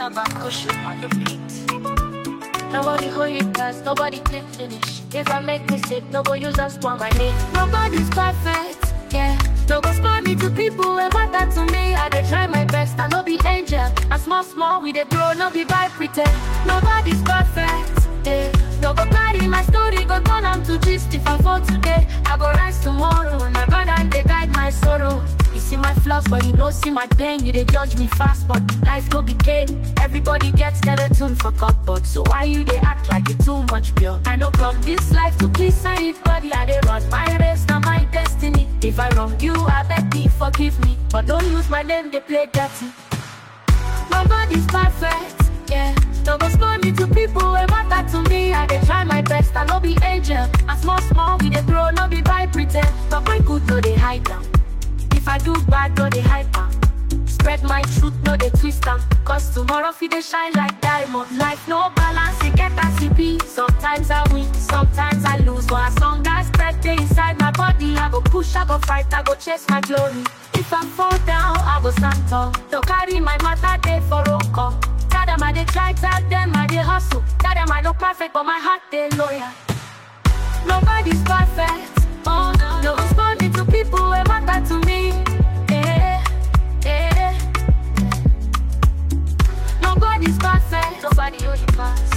Baba Kushu on the beat. Nobody hold you fast, nobody clip finish. If I make mistake, nobody use us for my name. Nobody's perfect, yeah. No go spoil me to people wey matter to me. I dey try my best, I no be angel. And small small we dey grow, no be by pretend. Nobody's perfect, yeah. No go carry my story, go turn am to gist. If I fall today, I go rise tomorrow. My brother dey guide my sorrow. You see my flaws, but you no see my pain. You dey judge me fast, but life no be game. Everybody gets skeleton for cupboard. So why you dey act like you too much pure? I know from this life to please anybody. I dey run my race, now my destiny. If I wrong you, I beg thee forgive me. But don't use my name, they play dirty. Nobody's perfect, yeah. No go spoil me to people wey matter to me. I dey try my best, I no be angel. And small small we dey grow, no be by pretend. But my good no dey hide down. If I do bad, no dey hype am. Spread my truth, no dey twist am. Cause tomorrow fit dey shine like diamond. Life no balance, it get as it be. Sometimes I win, sometimes I lose. But as long as spread dey inside my body, I go push, I go fight, I go chase my glory. If I fall down, I go stand tall. Don't carry my matter dey for roll call. Tell them I dey try, tell them I dey hustle. Tell them I no perfect, but my heart dey loyal. Nobody's perfect. Oh no, no responding to people wey matter to me. Eh, eh. Nobody's perfect. Nobody hold you fast.